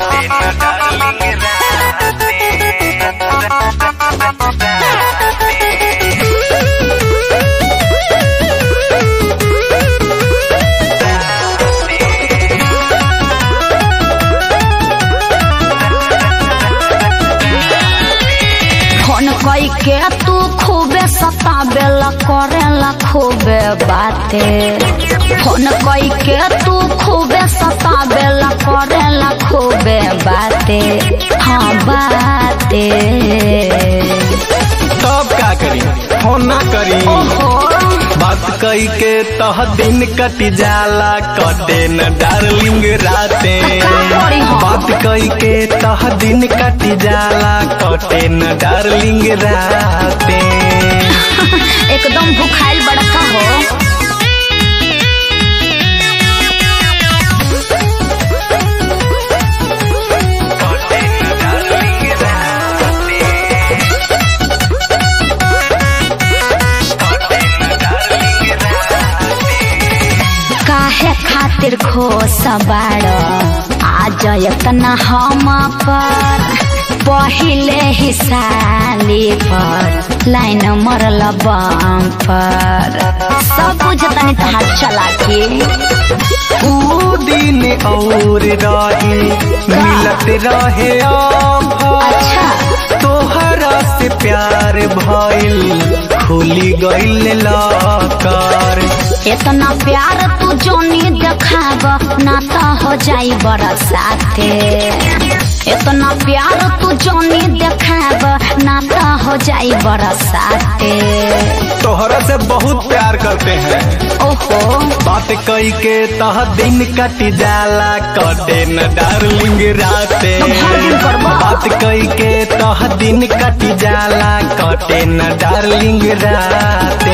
Phone कई के तू खूबे सताबेला करेला खूबे बाते फोन कई के तू खूबे सताबेला करेला खूबे बाते हाँ बाते तब का करी फोन ना करी ओहो बात कई के तह दिन कट जाला कटे न डार्लिंग राते का करी हम? बात कई के तह दिन कट जाला कटे न डार्लिंग राते एकदम भूखाइल बड़का हो काहे खातिर खोस बाड़ आज इतना हम पर पहिले ही साली पर लाइन मरल बम पर सब बुझतनी तहार चला के ऊ दिन और रही मिलत रहे ऑफर अच्छा तोहरा से प्यार भइल खुली गइल लकर इतना प्यार तू जोनी देखाब ना तो हो जाई बरसाते इतना प्यार तू जोनी देखाब ना तो हो जाई बरसाते तोहरा से बहुत प्यार करते हैं ओहो बात कई के तह दिन कट जाला कटे न डार्लिंग राते तो हर दिन करबा। बात कई के तह दिन कट जाला कटे न डार्लिंग राते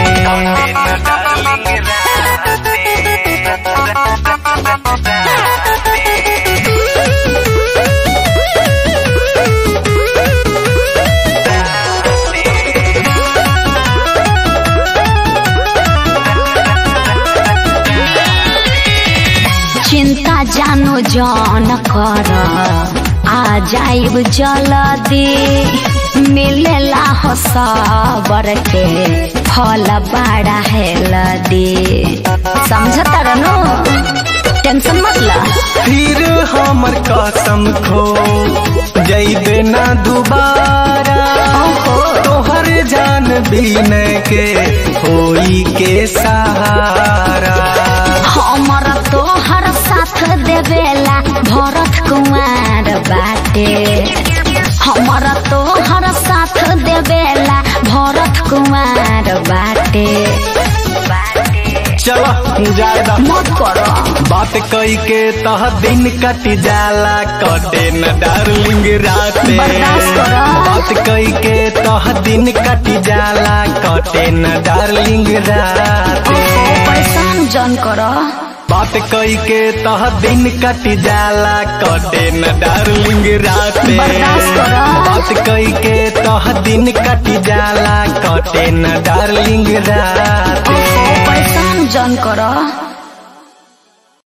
चिंता जानो जान कर आ जाइब जल्दी मिलेला हो सबर के फल बड़ा है लदी समझता रनो टेंशन मत ला फिर हमर कसम खो जैबे ना दोबारा ओहो तोहर जान बीन के होई के सहारा हमर तोहर साथ देवेला भरत कुमार बाटे हमर तोहर साथ देवेला भरत कुमार बाटे चलो जायदा मत करो बात कई के तह दिन कट जाला कटे न डार्लिंग राते बर्दाश्त करो। बात कई के तह दिन कट जाला कटे न डार्लिंग राते परेशान जन करो बात कई के तह दिन कट जाला कटे न डार्लिंग राते बर्दाश्त करो। बात कई के तह दिन कट जाला कटे न डार्लिंग राते परेशान जन करो